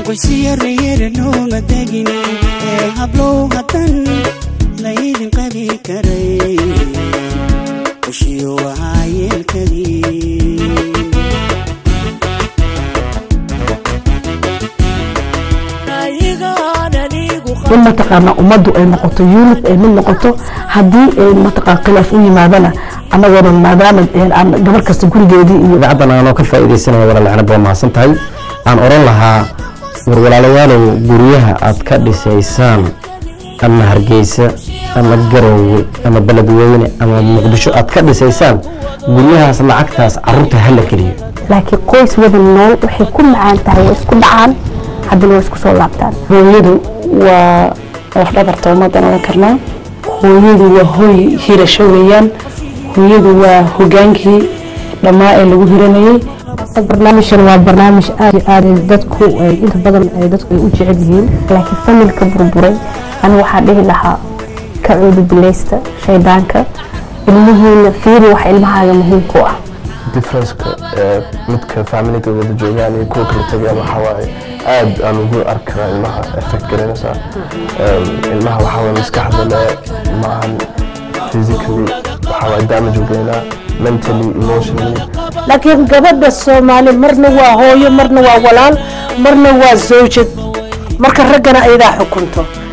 qoysiya reere looma degin ee hablow haddan laydin qabi karay qoshiyo ahaa yeelkadii in mataqaana ummaddu ay noqoto unit ay mid noqoto haddii ay mataqaan khilaaf u yimaadana annagoona maadaama aan gabar kasta gurigeedii iyo idaacaddan aanoo ka faa'iidaysanaya walaal canab waa mahadsan tahay aan oran lahaa war walaalayaalow guryaha aad ka dhisaysaan ama hargeysa ama garowe ama beledweyne ama muqdisho aad ka dhisaysaan guryahaas lacagtaas caruurta hala geliyo laakiin qoys wada nool waxay ku macaan tahay way isku dhacaan haddana way isku soo laabtaan hooyadu waa lafdhabarta ummadan oran karnaa hooyadu waa hooy hirasho weeyaan hooyadu waa hogaankii dhammaa ee lagu hiranayay barnaamijkan waa barnaamij aad iyo aad dadku inta badan dadku ay u jecel yihiin laakiin familka burburay anigu waxaa dhihi lahaa ka cuudubileysta shaydaanka ilmihiina fiiri wax ilmahaaga muhiimku ah differenceka midka familiga wada joogaan iyo kuwa kala tagayaan waxaa waaye aad aan ugu arki karaa ilmaha effect garanaysaa ilmaha waxaa waaye maskaxda le maahan physically waxaa waaye damage u geynaa mentally emotionally laakiin gabadha soomaali marna waa hooyo marna waa walaal marna waa zawjad marka raggana ayadaa xukunto